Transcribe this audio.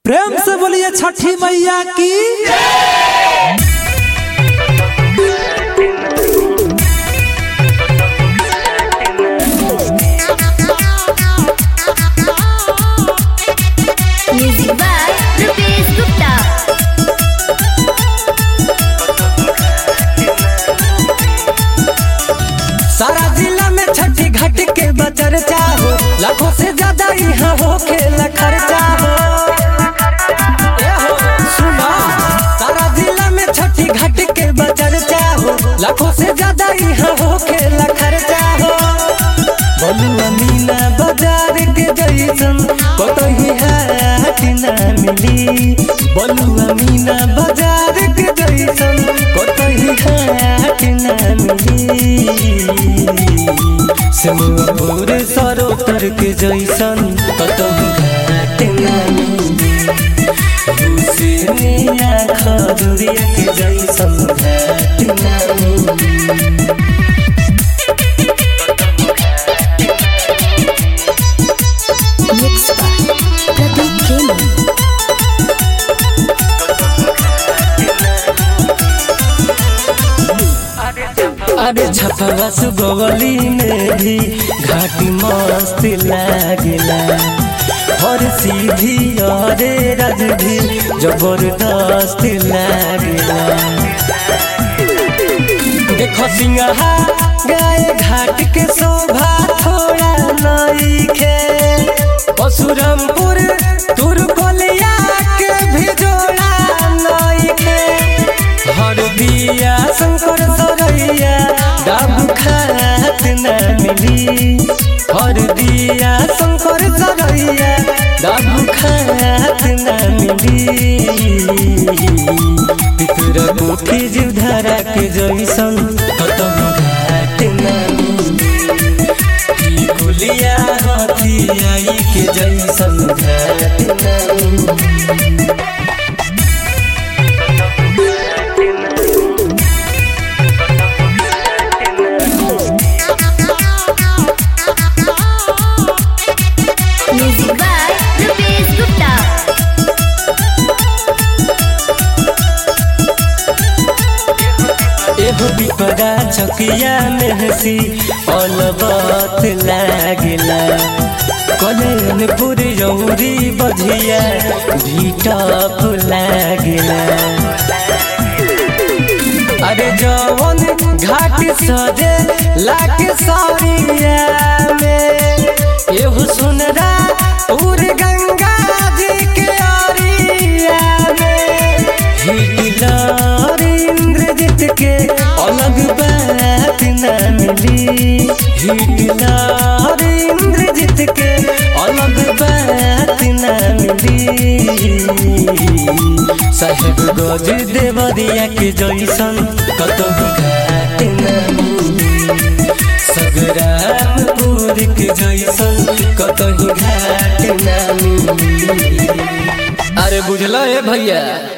प्रेम से बोलिए छठी मैया की Music by Rupesh Gupta. सारा जिला में छठी घाट के बचर चाहो लाखों से ज्यादा यहाँ हो खेला खर्चा हो ए हो सुना सारा जिला में छठी घाट के बचर चाहो लाखों से ज्यादा यहाँ हो खेला खर्चा हो बोलू अमीना बाजार के जैसन कतही हाट ना मिली बोलू अमीना बाजार के जैसन कतही हाट ना मिली सिमपुर सरोतर के जैसन कतहु घाट ना मिली दूसरे मिया खजुरिया के जैसन घाट ना मिली Mixed by Pradeep Jain. अरे छपवा सुगवली में भी घाटी मस्त लागला और सीधी अरे रज भी जबरदस्त लागला देखो सिंहा गाय घाट के शोभा थोड़ा नईखे परशुरामपुर तुरकोलिया के भी जोड़ा नईखे हर बिया शंकर सरैया डाब खात न मिली हर दिया शंकर सरैया डाब खात न मिली पितर कोठी जीवधारा के जैसन कतहु घाट न मिली ई गुलिया हथियाई के जैसन घाट न मिली Music by Rupesh Gupta. एहो बिपरा चकिया में हसी अलबत लागला कल्याणपुर यौरी बधिया भीटप लागला अरे जवन घाट सजे लाके सरिया में एहो सुनरा उर गंगा जी के अरिया में हिटलर इंद्रजीत के अलग बात न मिली हिटलर इंद्रजीत के अलग बात न मिली साहेब गज देवरिया के जैसन कतहु घाट न मिली सगरामपुर के जैसन कतहु घाट न मिली अरे बुझल है भैया